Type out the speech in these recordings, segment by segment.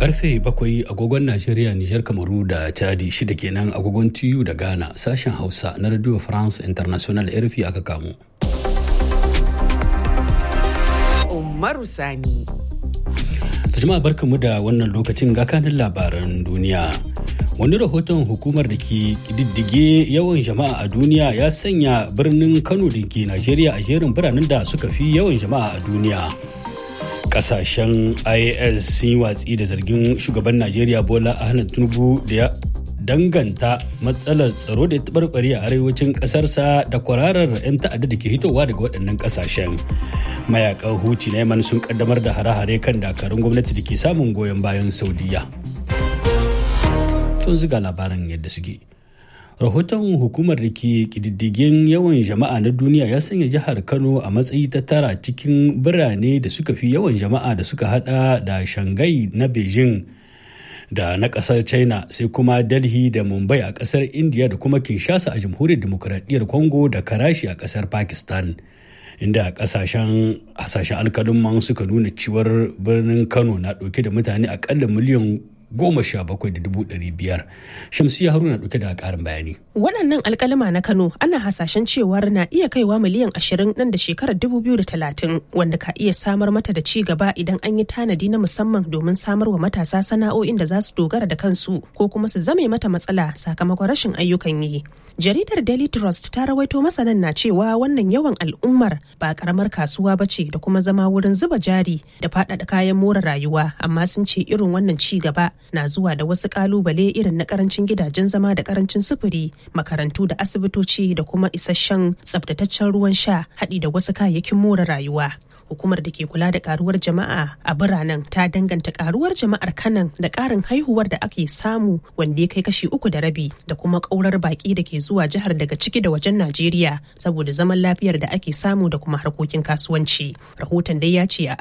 karfe bakwai agogon Najeriya, Nijar, Kamaru da Chadi shida kenan agogon TU da Ghana sashen Hausa na Radio France International RFI aka kamo. Umaru Sani. Jama'a barkamu da wannan lokacin ga kanin labaran duniya. Wani rahoton hukumar da ke diddige yawan jama'a a duniya ya sanya birnin Kano da ke Najeriya a jerin biranen da suka fi yawan jama'a a duniya. kasashen is sun yi watsi da zargin shugaban najeriya bola ahmed tinubu da ya danganta matsalar tsaro da ya tabarbare a arewacin kasarsa da kwararar 'yan ta'adda da ke hitowa daga waɗannan kasashen mayakan huti na yaman sun kaddamar da hare-hare kan dakarun gwamnati da ke samun goyon bayan saudiya tun ziga labaran yadda suke rahoton hukumar da ke kididdigin yawan jama'a na duniya ya sanya jihar kano a matsayi ta tara cikin birane da suka fi yawan jama'a da suka hada da shanghai na beijing da na kasar china sai kuma delhi da mumbai a kasar india da kuma kinshasa a jamhuriyar demokuraɗiyyar congo da karashi a kasar pakistan inda kasashen hasashen alkalin suka nuna ciwar birnin kano na ɗauke da mutane akalla miliyan goma sha bakwai da dubu ɗari biyar shamsiya haruna ɗauke da ƙarin bayani waɗannan alkalima na kano ana hasashen cewar na iya kaiwa miliyan ashirin nan da shekarar dubu biyu da talatin wanda ka iya samar mata da ci gaba idan an yi tanadi na musamman domin samar wa matasa sana'o'in da za su dogara da kansu ko kuma su zame mata matsala sakamakon rashin ayyukan yi jaridar daily trust ta rawaito masanan na cewa wannan yawan al'ummar ba karamar kasuwa ba ce da kuma zama wurin zuba jari da faɗaɗa kayan more rayuwa amma sun ce irin wannan ci gaba na zuwa da wasu kalubale irin na karancin gidajen zama da karancin sufuri makarantu da asibitoci da kuma isasshen tsabtataccen ruwan sha haɗi da wasu kayayyakin more rayuwa hukumar da ke kula da karuwar jama'a a biranen ta danganta karuwar jama'ar kanan da karin haihuwar da ake samu wanda ya kai kashi uku da rabi da kuma kaurar baki da ke zuwa jihar daga ciki da wajen najeriya saboda zaman lafiyar da ake samu da kuma harkokin kasuwanci rahoton dai ya ce a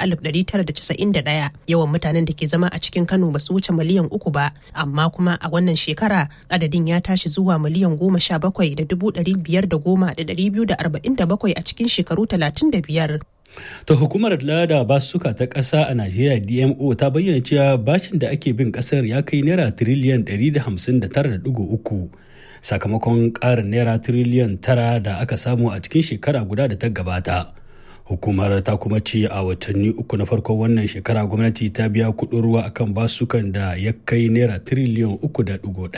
1991 yawan mutanen da ke zama a cikin kano ba su wuce miliyan uku ba amma kuma a wannan shekara adadin ya tashi zuwa miliyan goma sha bakwai da dubu ɗari biyar da goma da ɗari biyu da arba'in da bakwai a cikin shekaru talatin da biyar ta hukumar lada basuka ta ƙasa a najeriya dmo ta bayyana cewa bashin da ake bin ƙasar ya kai naira tiriliyan 159.3 sakamakon ƙarin naira tiriliyan 9 da aka samu a cikin shekara guda da ta gabata hukumar ta kuma ce a watanni uku na farkon wannan shekara gwamnati ta biya kuɗin ruwa akan basukan da ya kai naira tiriliyan 3.1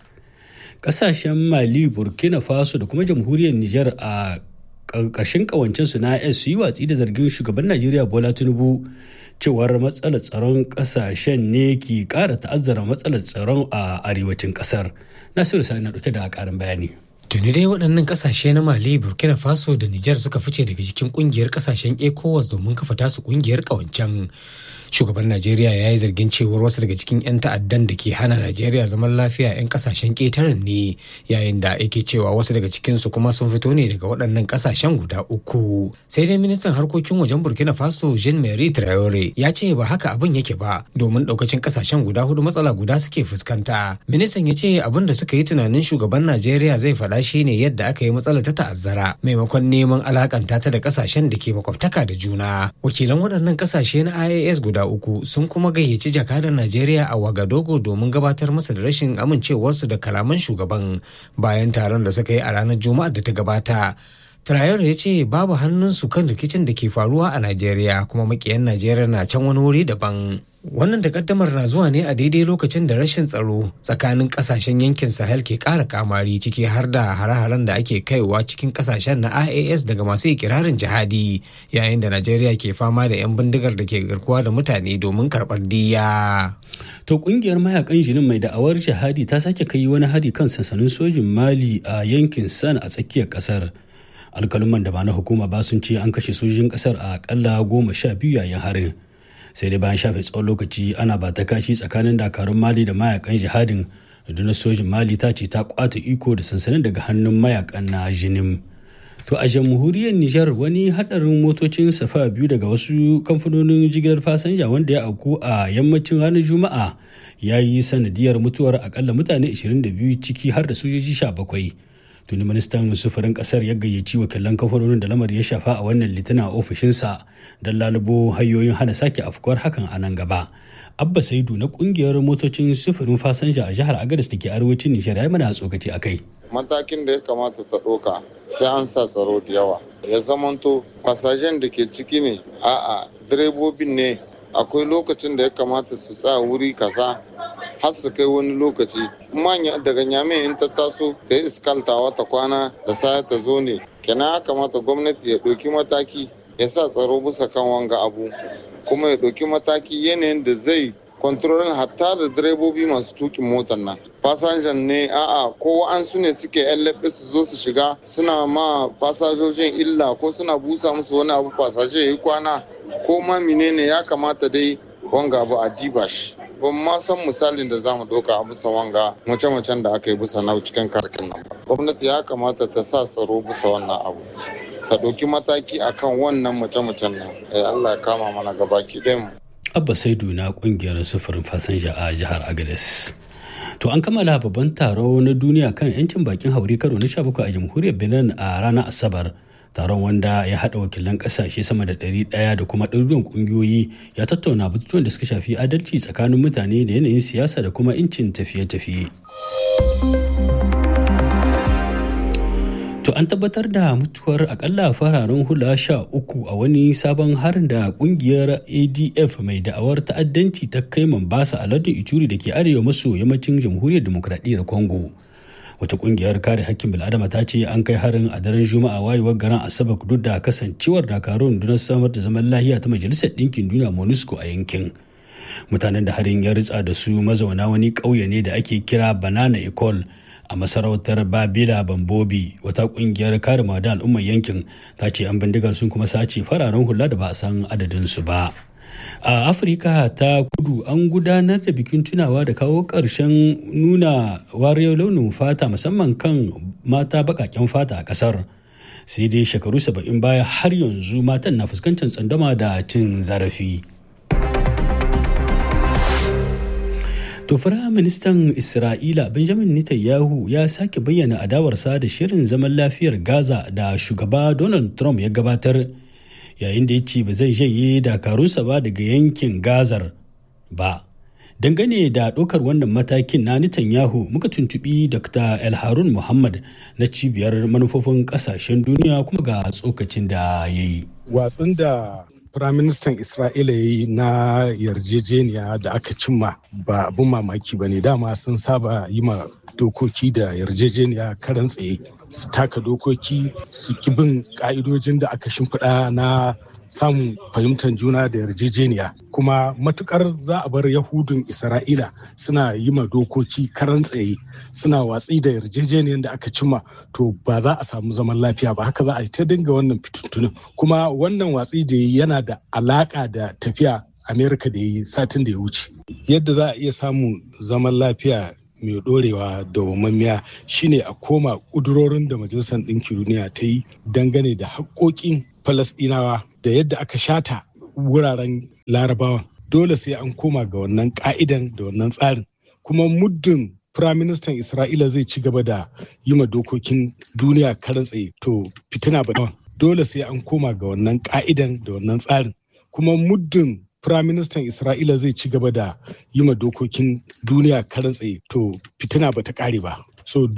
ƙasashen mali burkina faso da kuma jamhuriyar niger a ƙarshen ƙawancensu na s su yi watsi da zargin shugaban najeriya bola tinubu cewar matsalar tsaron ƙasashen ne ke ƙara ta'azzara matsalar tsaron a arewacin ƙasar nasiru sani na ɗauke da ƙarin bayani tuni dai waɗannan ƙasashe na mali burkina faso da nijar suka fice daga cikin ƙungiyar ƙasashen ecowas domin kafa tasu ƙungiyar ƙawancen shugaban najeriya ya yi zargin cewar wasu daga cikin 'yan ta'addan da ke hana najeriya zaman lafiya 'yan kasashen ƙetaren ne yayin da yake cewa wasu daga cikinsu kuma sun fito ne daga waɗannan kasashen guda uku sai dai ministan harkokin wajen burkina faso jean marie traore ya ce ba haka abin yake ba domin ɗaukacin kasashen guda hudu matsala guda suke fuskanta ministan ya ce abin da suka yi tunanin shugaban najeriya zai faɗa shi ne yadda aka yi matsala ta ta'azzara maimakon neman alakanta ta da kasashen da ke makwabtaka da juna wakilan waɗannan kasashe na ias guda uku sun kuma gayyaci jakadan Najeriya a Wagadogo domin gabatar masa da rashin amincewarsu da kalaman shugaban bayan taron da suka yi a ranar Juma'ar da ta gabata. Traore ya ce babu hannunsu kan rikicin da ke faruwa a Najeriya kuma makiyan Najeriya na can wani wuri daban. Wannan takaddamar na zuwa ne a daidai lokacin da rashin tsaro tsakanin kasashen yankin Sahel ke ƙara kamari ciki har da hare-haren da ake kaiwa cikin kasashen na IAS daga masu ikirarin jihadi yayin da Najeriya ke fama da 'yan bindigar da ke garkuwa da mutane domin karɓar diya. To kungiyar mayakan jinin mai da'awar jihadi ta sake kai wani hari kan sansanin sojin Mali a yankin San a tsakiyar kasar. alkaluman da ba na hukuma ba sun ce an kashe sojojin kasar a akalla goma sha biyu yayin harin sai dai bayan shafe tsawon lokaci ana ba ta kashi tsakanin dakarun mali da mayakan jihadin rundunar sojin mali ta ce ta kwata iko da sansanin daga hannun mayakan na jinim to a jamhuriyar nijar wani hadarin motocin safa biyu daga wasu kamfanonin jigilar fasanja wanda ya auku a yammacin ranar juma'a ya yi sanadiyar mutuwar akalla mutane 22 ciki har da sojoji 17 tuni ministan sufurin kasar ya gayyaci wakilan kamfanonin da lamar ya shafa a wannan litinin a ofishinsa don lalubo hanyoyin hana sake afkuwar hakan a nan gaba abba saidu na kungiyar motocin sufurin fasanja a jihar agadas da ke arewacin nijar ya mana tsokaci a kai matakin da ya kamata ta ɗauka sai an sa tsaro da yawa ya zamanto fasajen da ke ciki ne a'a direbobin ne akwai lokacin da ya kamata su tsaya wuri kaza har su kai wani lokaci manya daga nyame in ta taso ta yi iskanta wata kwana da saya ta zo ne kenan ya kamata gwamnati ya ɗauki mataki ya sa tsaro bisa kan wanga abu kuma ya ɗauki mataki yanayin da zai kwantarolin hatta da direbobi masu tukin motar nan fasanjan ne a'a ko an su ne suke yan laɓe su zo su shiga suna ma fasajojin illa ko suna busa musu wani abu fasaje ya yi kwana ko ma menene ya kamata dai wanga abu a diba shi ban ma san misalin da zamu ɗauka a bisa wanga mace-macen da aka yi bisa na cikin karkin nan ba gwamnati ya kamata ta sa tsaro bisa wannan abu ta ɗauki mataki akan wannan mace-macen nan Allah ya kama mana gabaki ɗayan mu abba saidu na kungiyar sufurin fasanja a jihar agades to an kammala babban taro na duniya kan 'yancin bakin haure karo na 17 a jamhuriyar benin a ranar asabar taron wanda ya haɗa wakilan ƙasashe sama da ɗari ɗaya da kuma ɗaruruwan ƙungiyoyi ya tattauna batutuwan da suka shafi adalci tsakanin mutane da yanayin siyasa da kuma 'yancin tafiye-tafiye. To an tabbatar da mutuwar akalla fararen hula sha uku a wani sabon harin da kungiyar ADF mai da'awar ta'addanci ta kai Mombasa a lardin Ituri da ke arewa maso yammacin jamhuriyar demokradiyyar Congo. Wata kungiyar kare hakkin bil'adama ta ce an kai harin a daren Juma'a wayewar garin Asabar duk da kasancewar dakarun don samar da zaman lahiya ta Majalisar Ɗinkin Duniya MONUSCO a yankin. Mutanen da harin ya ritsa da su mazauna wani ƙauye ne da ake kira Banana Ecole a masarautar babila bambobi wata kungiyar kare da al'ummar yankin ta ce an bindigar sun kuma sace fararen hula da ba a san adadinsu ba a afirka ta kudu an gudanar da bikin tunawa da kawo ƙarshen nuna wariyar launin fata musamman kan mata baƙaƙen fata a ƙasar sai dai shekaru saba'in baya har yanzu matan na fuskantar tsandama da cin zarafi To Firaministan Isra'ila Benjamin Netanyahu ya sake bayyana adawarsa da shirin zaman lafiyar Gaza da shugaba Donald Trump ya gabatar yayin da ya ce ba zai janye dakarunsa ba daga yankin Gazar ba. Dangane da ɗaukar wannan matakin na Netanyahu muka tuntubi Dr. El Harun Muhammad na cibiyar manufofin ƙasashen duniya kuma ga tsokacin da ya yi. Watsin da Firaministan Isra'ila ya yi na yarjejeniya da aka cimma ba abin mamaki ba ne dama sun saba yi ma dokoki da yarjejeniya karan tsaye su taka dokoki su ki bin ka'idojin da aka shimfiɗa na samun fahimtar juna da yarjejeniya kuma matukar za a bar yahudun isra'ila suna yi ma dokoki karan tsaye suna watsi da yarjejeniyar da aka cimma to ba za a samu zaman lafiya ba haka za a yi ta dinga wannan fituntunin kuma wannan watsi da yana da alaka da tafiya amerika da yi satin da ya wuce yadda za a iya samun zaman lafiya mai dorewa da wamammiya shine a koma kudurorin da majalisar ɗinkin duniya ta yi dangane da haƙoƙin falasɗinawa da yadda aka shata wuraren larabawa dole sai an koma ga wannan ka'idan da wannan tsarin kuma muddin firaministan isra'ila zai ci gaba da yi ma dokokin duniya karan tsaye to fitina ba dole sai an koma ga wannan ka'idan da wannan tsarin kuma muddin firaministan isra'ila zai ci gaba da yi ma dokokin duniya karan tsaye to fitina ba ta kare ba so